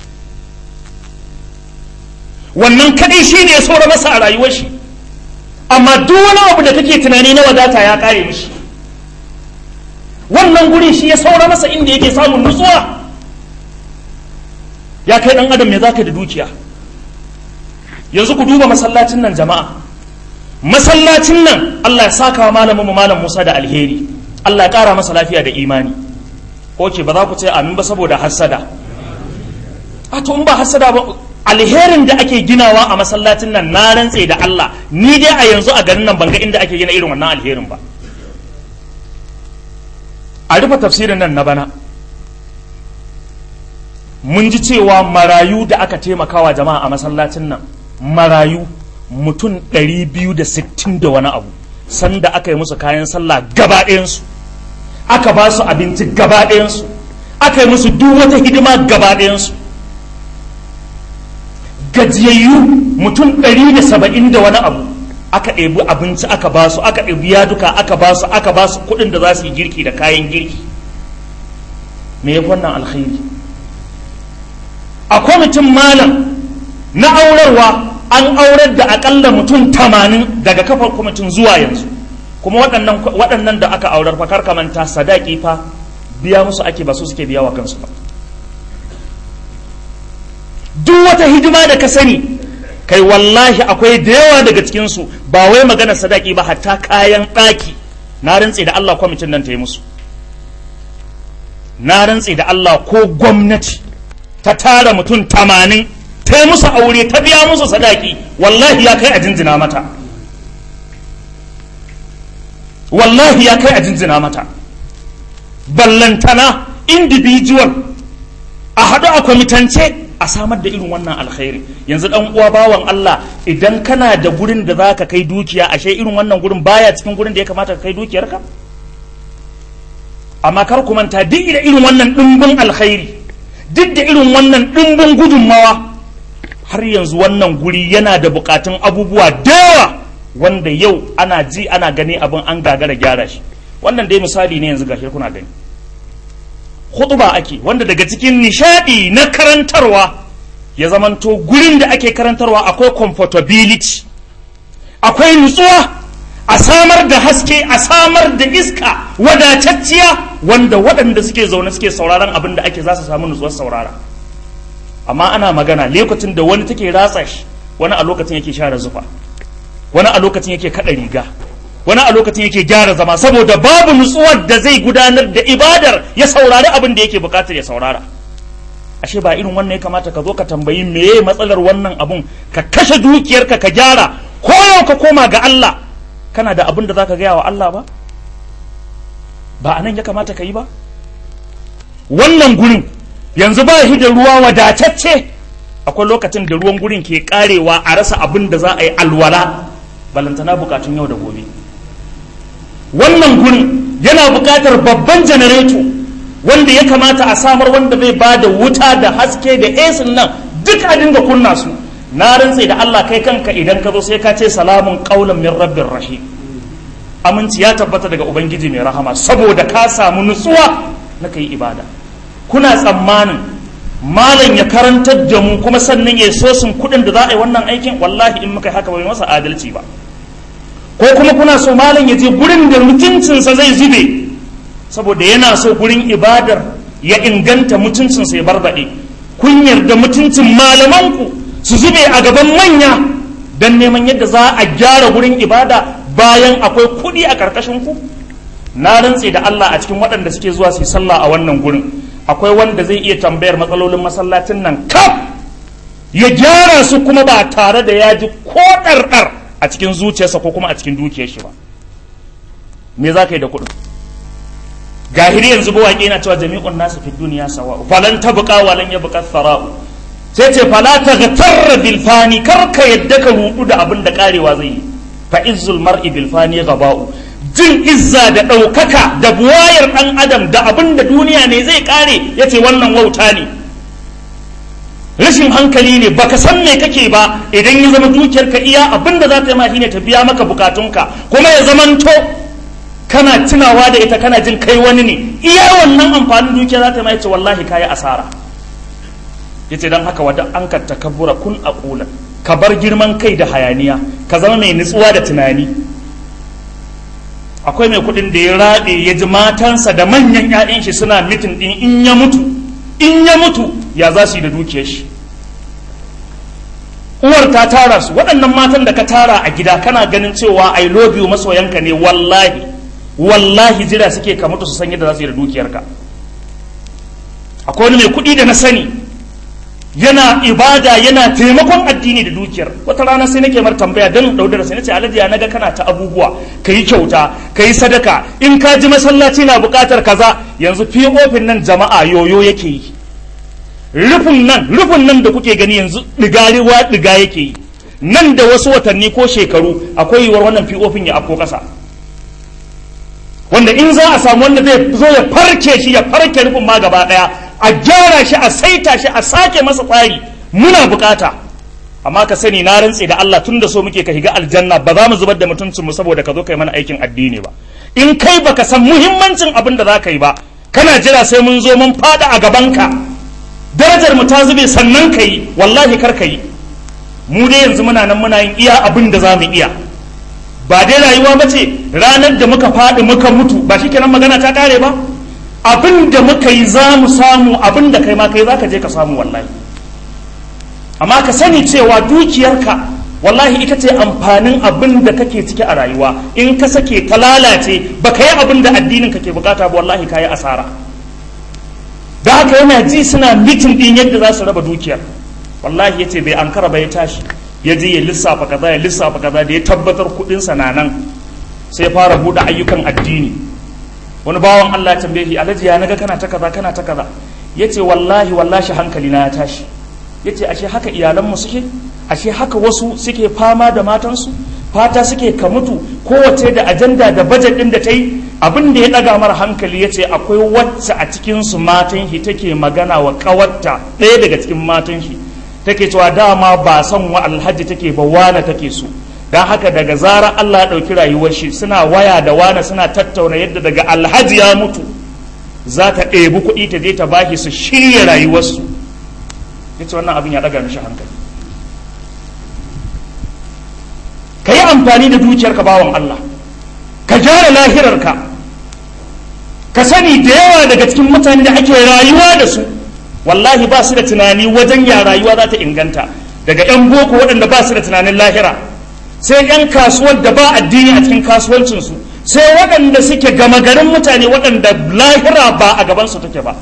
wannan kaɗai shi ne ya saura masa a rayuwar shi amma duk wani abu da kake tunani na wadata ya kare mishi wannan guri shi ya saura masa inda yake samun nutsuwa ya kai dan adam me zaka da dukiya yanzu ku duba masallacin nan jama'a masallacin nan Allah ya saka wa malamin mu malam Musa da alheri Allah ya kara masa lafiya da imani oke ba za ku ce amin ba saboda hassada a to in ba hassada ba alherin da ake ginawa a masallacin nan na rantse da Allah ni dai a yanzu a garin nan banga inda ake gina irin wannan alherin ba a rufe tafsirin nan na bana mun ji cewa marayu da aka taimakawa jama'a a masallacin nan marayu mutum 260 da wani abu sanda aka yi musu kayan sallah gaba ɗayansu aka ba su abinci gaba ɗayansu aka yi musu duk wata hidima gaba ɗayansu gajiyayyu mutum ɗari da saba'in da wani abu aka ɗebi abinci aka ba su aka ɗebi yaduka aka ba su aka ba su kuɗin da za su yi girki da kayan girki me ya wannan alkhairi a kwamitin malam na aurarwa an aurar da akalla mutum tamanin daga kafar kwamitin zuwa yanzu kuma waɗannan da aka aurar fa kar manta sadaki fa biya musu ake ba su suke biya wa kansu ba duk wata hidima da ka sani kai wallahi akwai da yawa daga cikinsu ba wai magana sadaki ba hatta kayan ɗaki na rantse da Allah kwamitin nan ta yi musu na rantse da Allah ko gwamnati ta tara mutum tamanin ta yi musu aure ta biya musu sadaki wallahi ya kai a jinjina mata wallahi ya kai a jinjina mata ballantana individual a haɗu a kwamitance a samar da irin wannan alkhairi yanzu dan uwa bawan Allah idan kana da gurin da zaka kai dukiya ashe irin wannan gurin baya cikin gurin da ya kamata ka kai dukiyarka amma kar ku manta duk da irin wannan dimbin alkhairi duk da irin wannan dimbin gudunmawa har yanzu wannan guri yana da bukatun abubuwa da yawa wanda yau ana ji ana gani abin an gagara gyara shi wannan dai misali ne yanzu gashi kuna gani khutba ake wanda daga cikin nishadi na karantarwa ya zamanto gurin da ake karantarwa akwai comfortability akwai nutsuwa a samar da haske a samar da iska wadatacciya wanda waɗanda suke zaune suke sauraron abin da ake za su samu nutsuwar saurara amma ana magana lokacin da wani take ratsa shi wani a lokacin yake share zufa wani a lokacin yake kaɗa riga wani a lokacin yake gyara zama saboda babu nutsuwar da zai gudanar da ibadar ya saurari abin da yake bukatar ya saurara ashe ba irin wannan ya kamata ka zo ka tambayi meye matsalar wannan abun ka kashe dukiyarka ka gyara ko yau ka koma ga Allah kana da abin da zaka gaya wa Allah ba ba anan ya kamata ka yi ba wannan gurin yanzu ba shi da ruwa wadatacce akwai lokacin da ruwan gurin ke karewa a rasa abin da za a yi alwala balantana bukatun yau da gobe wannan gurin yana bukatar babban janareto wanda ya kamata a samar wanda bai ba da wuta da haske da esin nan duk a dinga kunna su na rantse da Allah kai kanka idan ka zo sai ka ce salamun qaulan min rabbir rahim aminci ya tabbata daga ubangiji mai rahama saboda ka samu nutsuwa na kai ibada kuna tsammanin malam ya karantar da mu kuma sannan ya so sun kuɗin da za a yi wannan aikin wallahi in muka haka bai masa adalci ba ko kuma kuna so malam ya je gurin da mutuncinsa zai zube saboda yana so gurin ibadar ya inganta mutuncinsa ya barbaɗe kun yarda mutuncin malamanku su zube a gaban manya don neman yadda za a gyara gurin ibada bayan akwai kuɗi a ƙarƙashin ku na rantse da Allah a cikin waɗanda suke zuwa su yi sallah a wannan gurin akwai wanda zai iya tambayar matsalolin masallacin nan kaf ya gyara su kuma ba tare da ya ji ko ɗarɗar a cikin zuciyarsa ko kuma a cikin dukiyar shi ba me za ka yi da kuɗin gahiri yanzu ba waƙe na cewa jami'un nasu fi duniya sawa falan ta buƙa walan ya buƙa sara'u sai ce fala ta ga tarra bilfani kar ka yadda ka rudu da abin da karewa zai yi fa izzul mar'i bilfani gaba'u jin izza da ɗaukaka da buwayar ɗan adam da abin da duniya ne zai kare ya ce wannan wauta ne rashin hankali ne baka san me kake ba idan ya zama dukiyarka iya abin da za ta yi ma shine ta biya maka bukatunka kuma ya zamanto kana tunawa da ita kana jin kai wani ne iya wannan amfanin dukiya za ta mai ce wallahi kayi asara yace dan haka wadda an ka takabbura kun aqula ka bar girman kai da hayaniya ka zama mai nutsuwa da tunani akwai mai kudin da ya rabe ya ji matansa da manyan ƴaƴan shi suna mitin din in ya mutu in ya mutu ya za su yi da dukiyar shi uwar ta tara su waɗannan matan da ka tara a gida kana ganin cewa i love you masoyanka ne wallahi wallahi jira suke ka mutu su san yadda za su yi da dukiyarka akwai wani mai kuɗi da na sani yana ibada yana taimakon addini da dukiyar wata rana sai nake mar tambaya don daudar sai nace alhaji ya naga kana ta abubuwa kayi kyauta kayi sadaka in ka ji masallaci na buƙatar kaza yanzu ofin nan jama'a yoyo yake yi rufin nan rufin nan da kuke gani yanzu ɗigariwa ɗiga yake yi nan da wasu watanni ko shekaru akwai yiwuwar wannan ofin ya afko ƙasa wanda in za a samu wanda zai zo ya farke shi ya farke rufin ma gaba daya a gyara shi a saita shi a sake masa tsari muna bukata amma ka sani na rantse da Allah tun da so muke ka higa aljanna ba za mu zubar da mutuncin mu saboda ka zo kai mana aikin addini ba in kai baka san muhimmancin abin da za ka yi ba kana jira sai mun zo mun fada a gabanka darajar mu ta zube sannan ka yi wallahi kar ka yi mu dai yanzu muna nan muna yin iya abin da za mu iya ba dai rayuwa ba ce ranar da muka faɗi muka mutu ba shi kenan magana ta ƙare ba abin da muka yi za mu samu abin da kai ma kai za ka je ka samu wallahi amma ka sani cewa dukiyarka wallahi ita ce amfanin abin da kake ciki a rayuwa in ka sake ta lalace ba ka yi abin da addinin ka ke bukata ba wallahi ka yi asara da haka yana ji suna mitin ɗin yadda za su raba dukiyar wallahi ya ce bai ankara ba ya tashi ya je ya lissafa kaza ya lissafa kaza da ya tabbatar kudin sa na nan sai fara bude ayyukan addini wani bawan Allah ya tambaye shi alhaji ya naga kana ta kaza kana ta kaza yace wallahi wallahi hankali na ya tashi yace ashe haka iyalan mu suke ashe haka wasu suke fama da matansu fata suke ka mutu kowace da ajanda da bajet din da ta yi abin da ya daga mara hankali yace akwai wacce a cikin su matan shi take magana wa kawarta ɗaya daga cikin matan shi take cewa dama ba son wa alhaji take ba wane take so don haka daga zarar Allah ya ɗauki rayuwar shi suna waya da wane suna tattauna yadda daga alhaji ya mutu za ta ɗebi kuɗi ta je ta bashi su shirya rayuwarsu yace wannan abin ya ɗaga mishi hankali ka yi amfani da dukiyarka bawan Allah ka gyara lahirarka ka sani da yawa daga cikin mutane da ake rayuwa da su wallahi ba su da tunani wajen ya rayuwa za ta inganta daga 'yan boko waɗanda ba su da tunanin lahira sai 'yan kasuwar da ba addini a cikin kasuwancinsu sai waɗanda suke gama garin mutane waɗanda lahira ba a gabansu take ba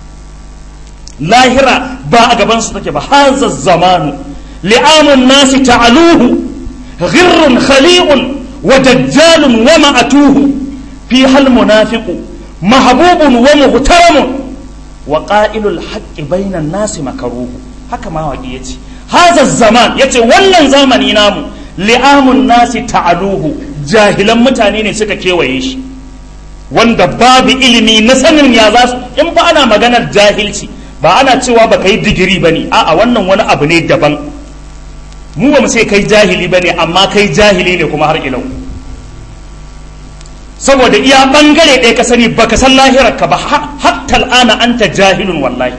lahira ba a gabansu take ba haza zamanu li'amun nasi ta'aluhu ghirrun khali'un wa dajjalun wa ma'atuhu fi hal munafiqu mahbubun wa muhtaramun wa qa'ilul haqqi bainan nasi makaruhu haka ma waƙi yace haza zaman yace wannan zamani namu li'amun nasi ta'aluhu jahilan mutane ne suka kewaye shi wanda babu ilimi na sanin ya za su in ba ana maganar jahilci ba ana cewa ba ka yi digiri ba ne a'a wannan wani abu ne daban mu ba mu sai kai jahili ba ne amma kai jahili ne kuma har ilau saboda iya bangare ɗaya ka sani ba ka san lahirarka ba hatta al'ana anta jahilun wallahi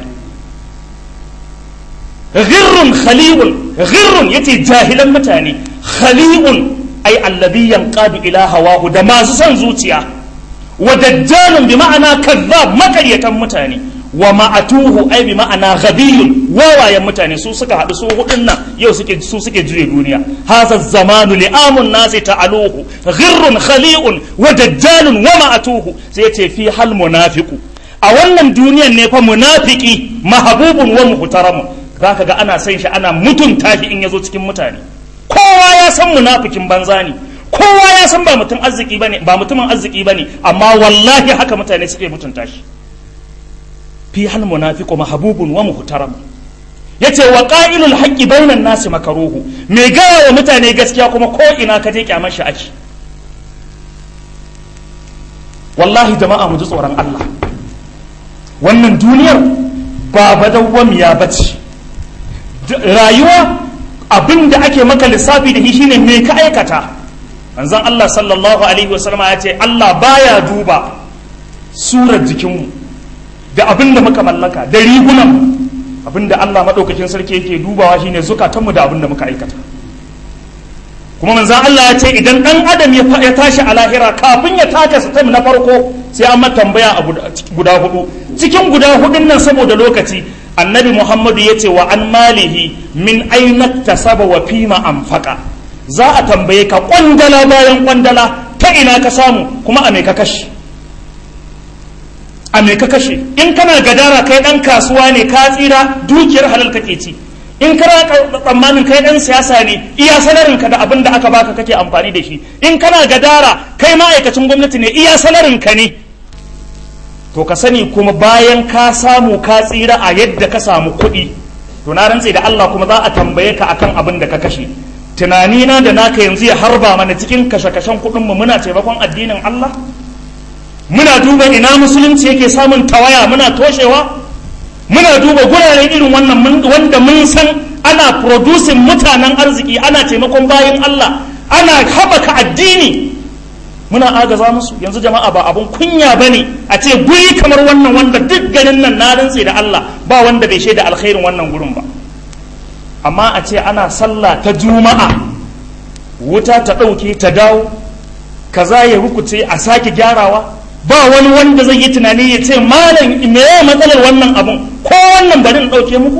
ghirrun khali'un ghirrun yace jahilan mutane khali'un ai alladhi yanqadu ila hawahu da masu son zuciya wa dajjalun bi ma'ana kazzab makaryatan mutane wa ma'atuhu ai bi ma'ana ghabiyun wawayen mutane su suka haɗu su hudun nan yau suke su suke juye duniya hadha zamanu li'amun nasi ta'aluhu ghirrun khali'un wa dajjalun wa ma'atuhu sai yace fi hal munafiqu a wannan duniyan ne fa munafiki mahabubun wa muhtaramun zaka ga ana san shi ana mutunta shi in yazo cikin mutane kowa ya san munafikin banza ne kowa ya san ba mutum arziki bane ba mutumin arziki bane amma wallahi haka mutane suke mutunta shi fi hal munafiqu mahbubun wa muhtaram yace wa qa'ilul haqqi bainan nasi makaruhu me gaya wa mutane gaskiya kuma ko ina ka je kyamar shi ake wallahi jama'a mu ji tsoron Allah wannan duniyar ba badawwamiya bace rayuwa abin da ake maka lissafi da shi shine me ka aikata manzon Allah sallallahu alaihi wasallama ya ce Allah baya duba surar jikinmu da abin da muka mallaka da rigunan abin da Allah maɗaukakin sarki yake dubawa shine zukatanmu da abin da muka aikata kuma manzan Allah ya ce idan ɗan adam ya tashi a lahira kafin ya taka sitam na farko sai an mata tambaya a guda hudu cikin guda hudun nan saboda lokaci annabi muhammadu ya ce wa an malihi min aina tasaba wa fima anfaqa za a tambaye ka kwandala bayan kwandala ta ina ka samu kuma a me ka kashe a me ka kashe in kana gadara kai dan kasuwa ne ka tsira dukiyar halal kake ci in kana tsammanin kai dan siyasa ne iya salarin ka da abin da aka baka kake amfani da shi in kana gadara kai ma'aikacin gwamnati ne iya salarin ka ne to ka sani kuma bayan ka samu ka tsira a yadda ka samu kuɗi to na rantse da Allah kuma za a tambaye ka akan abin da ka kashe tunani na da naka yanzu ya harba mana cikin kashe-kashen kuɗin mu muna taimakon addinin Allah muna duba ina musulunci yake samun tawaya muna toshewa muna duba guraren irin wannan wanda mun san ana producing mutanen arziki ana taimakon bayan Allah ana haɓaka addini muna agaza musu yanzu jama'a ba abun kunya ba ne a ce guri kamar wannan wanda duk ganin nan na rantse da Allah ba wanda bai shaida alkhairin wannan gurin ba amma a ce ana sallah ta juma'a wuta ta ɗauke ta dawo kaza ya rukuce a sake gyarawa ba wani wanda zai yi tunani ya ce malam me ya matsalar wannan abun ko wannan bari in ɗauke muku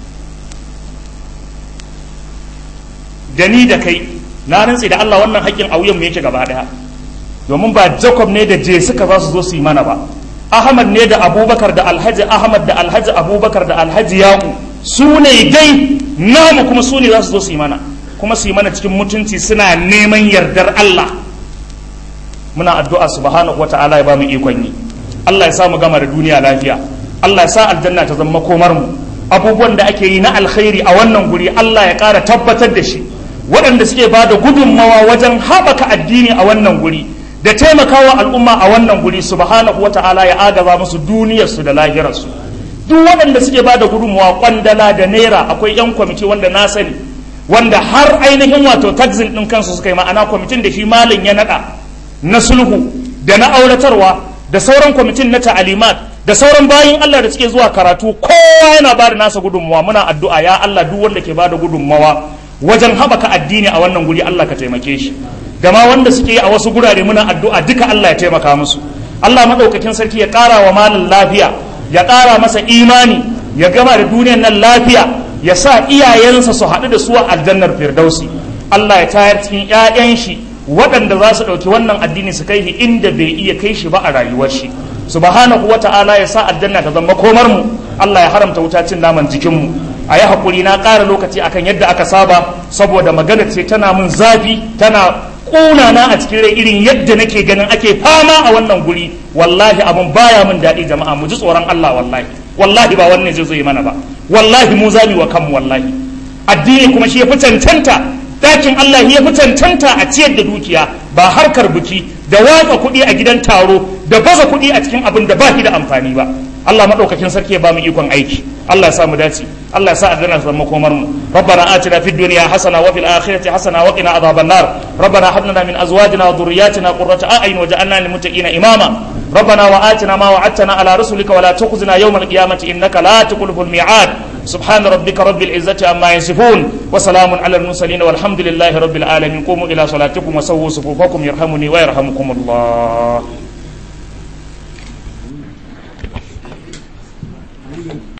da ni da kai na rantse da Allah wannan haƙƙin a wuyan mu yake gaba ɗaya domin ba Jacob ne da je suka za su zo su yi mana ba Ahmad ne da Abubakar da Alhaji Ahmad da Alhaji Abubakar da Alhaji Yaƙu su ne dai namu kuma su ne za su zo su yi mana kuma su yi mana cikin mutunci suna neman yardar Allah muna addu'a subhanahu wata'ala ya ba mu ikon yi Allah ya sa mu gama da duniya lafiya Allah ya sa aljanna ta zama komar mu abubuwan da ake yi na alkhairi a wannan guri Allah ya ƙara tabbatar da shi waɗanda suke ba da gudunmawa wajen haɓaka addini a wannan guri da taimakawa al'umma a wannan guri subhanahu wata'ala ya agaza musu duniyarsu da lahirarsu duk waɗanda suke ba da gudunmawa kwandala da naira akwai 'yan kwamiti wanda na sani wanda har ainihin wato taxin ɗin kansu suka yi ma'ana kwamitin da shi malin ya naɗa na sulhu da na auratarwa da sauran kwamitin na ta'alimat da sauran bayin Allah da suke zuwa karatu kowa yana ba da nasa gudunmawa muna addu'a ya Allah duk wanda ke ba da gudunmawa wajen haɓaka addini a wannan guri Allah ka taimake shi da ma wanda suke yi a wasu gurare muna addu'a duka Allah ya taimaka musu Allah maɗaukakin sarki ya ƙara wa malin lafiya ya ƙara masa imani ya gama da duniyar nan lafiya ya sa iyayensa su haɗu da su a aljannar firdausi Allah ya tayar cikin ƴaƴan shi waɗanda za su ɗauki wannan addini su kai shi inda bai iya kai shi ba a rayuwar shi subhanahu wa ta'ala ya sa aljanna ta zama komar mu Allah ya haramta wuta cin naman jikin mu a yi haƙuri na ƙara lokaci akan yadda aka saba saboda magana ce tana mun zafi tana ƙuna na a cikin rai irin yadda nake ganin ake fama a wannan guri wallahi abun baya mun daɗi jama'a mu ji tsoron Allah wallahi wallahi ba wannan zai zo yi mana ba wallahi mu zami wa kanmu wallahi addini kuma shi ya fi cancanta dakin Allah ya fi cancanta a ciyar da dukiya ba harkar buki da watsa kuɗi a gidan taro da baza kuɗi a cikin abin da ba shi da amfani ba Allah maɗaukakin sarki ya ba mu ikon aiki Allah ya sa mu dace Allah ya sa aljanna ta zama komar mu rabbana atina fid dunya hasana wa fil akhirati hasana wa qina adhaban nar rabbana hab lana min azwajina wa dhurriyyatina qurrata a'yun waj'alna lil muttaqina imama ربنا وآتنا ما وعدتنا على رسلك ولا تخزنا يوم القيامة إنك لا تخلف الميعاد سبحان ربك رب العزة عما يصفون وسلام على المرسلين والحمد لله رب العالمين قوموا إلى صلاتكم وسووا صفوفكم يرحمني ويرحمكم الله